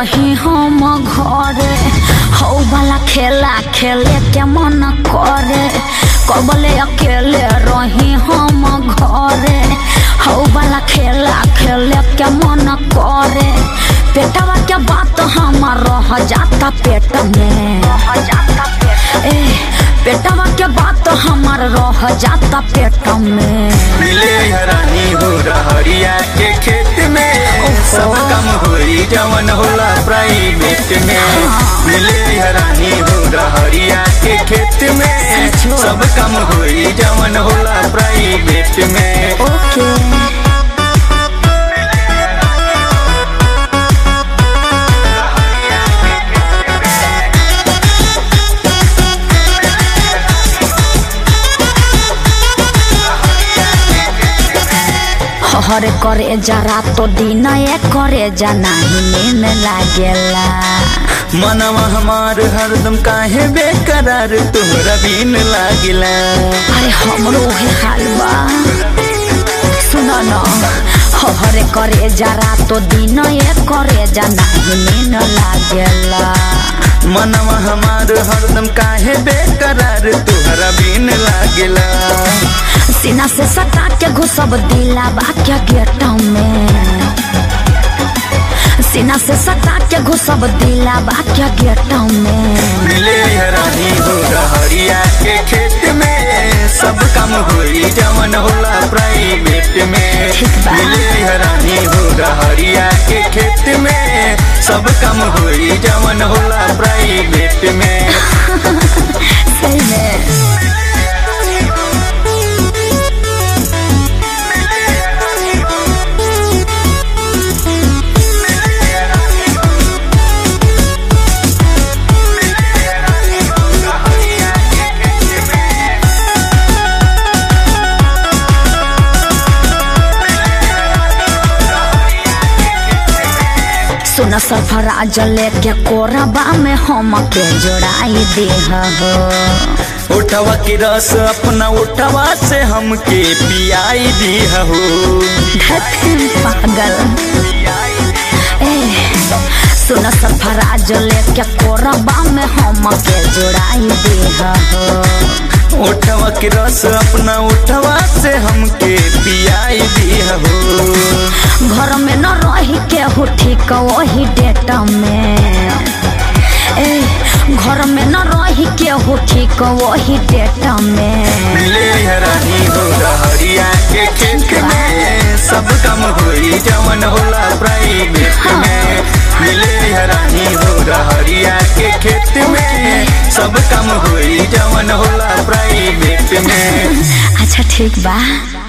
रही हम घरे हौ वाला खेला खेले के मन करे कबले अकेले रही हम घरे हौ वाला खेला खेले के मन करे पेटवा के बात हमार रह जाता पेट में ए पेटवा के बात हमार रह जाता पेट में मिले हरानी हो रहरिया के खेत में सब काम होई जवन होला प्राइवेट में मिले हरानी हो रहरिया के खेत में सचो। सब काम होई जवन होला प्राइवेट में ओके हरे करे जरा तो दिन ए करे जा नहीं नींद लागेला मनवा हमार हरदम काहे बेकरार तोहरा बिन लागिला अरे हमरो हे हाल बा सुन न हरे करे जरा तो दिन ए करे जा नहीं नींद लागेला मनवा हमार हरदम काहे बेकरार तोहरा बिन लागिला सीना से सटा के घुसब दिला बाक्या गेट में सीना से सटा के घुसब दिला बाक्या गेट में मिले हरानी हो रहरिया के खेत में सब काम होई जवन होला प्राइवेट में ठीक बा। मिले हरानी हो रहरिया के खेत में सब काम होई जवन होला प्राइवेट में सही में सुन सरफराज लेके कोरबा में हम के जोड़ाई दे हो उठवा की रस अपना उठवा से हमके पियाई दी हो धतिन पागल ए सुन सरफराज लेके कोरबा में हम के जोड़ाई दे हो उठवा की रस अपना उठवा से हमके पियाई दी हो घर में न रही के हो ठीक वही डेट में ए घर में न रही के हो ठीक वही डेट में मिले हरानी हो रहरिया के खेत में सब काम होई जवन होला प्राइवेट में मिले हरानी हो रहरिया के खेत में सब काम होई जवन होला प्राइवेट में अच्छा ठीक बा